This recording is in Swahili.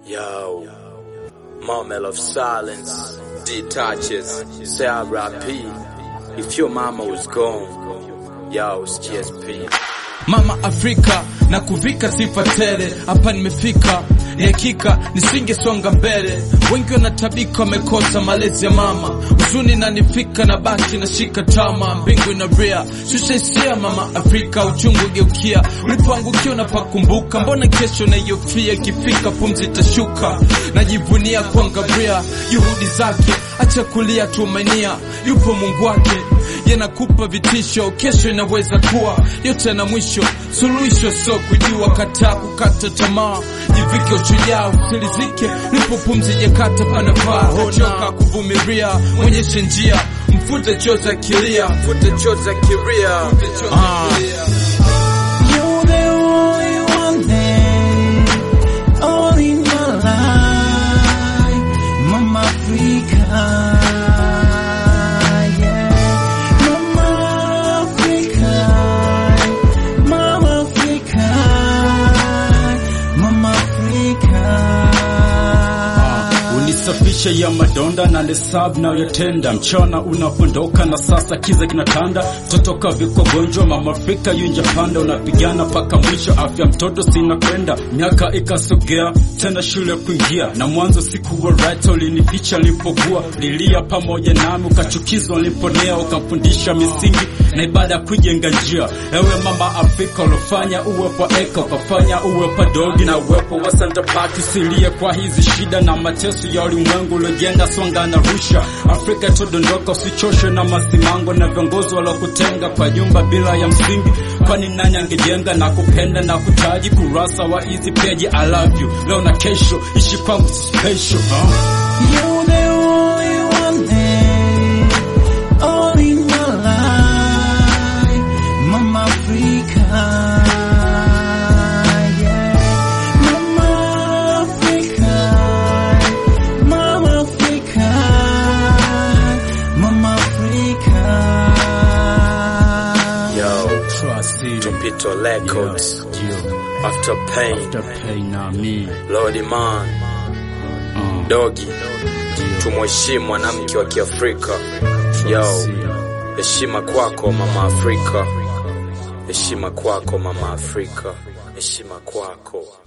Yo, moment of silence detaches. Say R.I.P. If your mama was gone, yo, it's GSP. Mama Afrika na kuvika sifa tele, hapa nimefika, ni hakika nisingesonga mbele. Wengi wanatabika, wamekosa malezi ya mama, huzuni nanifika na baki na shika tama, mbingu inaria, shusha hisia mama Afrika, uchungu geukia, ulipoangukia unapakumbuka, mbona kesho naiofia, ikifika pumzi itashuka, najivunia kuangalia juhudi zake, acha kulia, tumainia, yupo Mungu wake yanakupa vitisho, kesho inaweza kuwa yote na mwisho. Suluhisho sio kujua, kataa kukata tamaa, jivike ushujaa, usilizike lipo pumzi jakata panafaa, choka kuvumilia, mwonyeshe njia, mfute chozi akilia, mfute chozi akilia, ah. You're the only one there, all in my life, Mama Africa. Yeah. Mama Africa, Mama Africa, Mama Africa. unisafisha ya madonda na lesab na yatenda mchana unapondoka na sasa kiza kinatanda totoka viko gonjwa mama Afrika yunja panda unapigana paka mwisho afya mtoto sina kwenda miaka ikasogea tena shule kuingia na mwanzo siku wa right ulinificha nilipokuwa lilia pamoja nami ukachukizwa niliponea ukamfundisha misingi na ibada ya kujenga njia ewe mama Afrika ulofanya uwepo eka ukafanya uwepo dogi na uwepo wa Santa Park usilie kwa hizi shida na mateso ya ulimwengu uliojenga songa na rusha Afrika itodondoka usichoshwe na masimango na viongozi waliokutenga kwa jumba bila ya msingi kwani nani angejenga na kupenda na kutaji kurasa wa hizi peji I love you leo na kesho ishi kwangu special huh? You're the only one there, all in my life, Mama Africa. Yeah. Mama Africa, Mama Africa, Mama Africa. Yo, Trust it. Tupito Records. After pain, After pain na me Lordy man, uh, dogi, tumheshimu mwanamke wa Kiafrika. Yo, heshima kwako mama Afrika, heshima kwako mama Afrika, heshima kwako.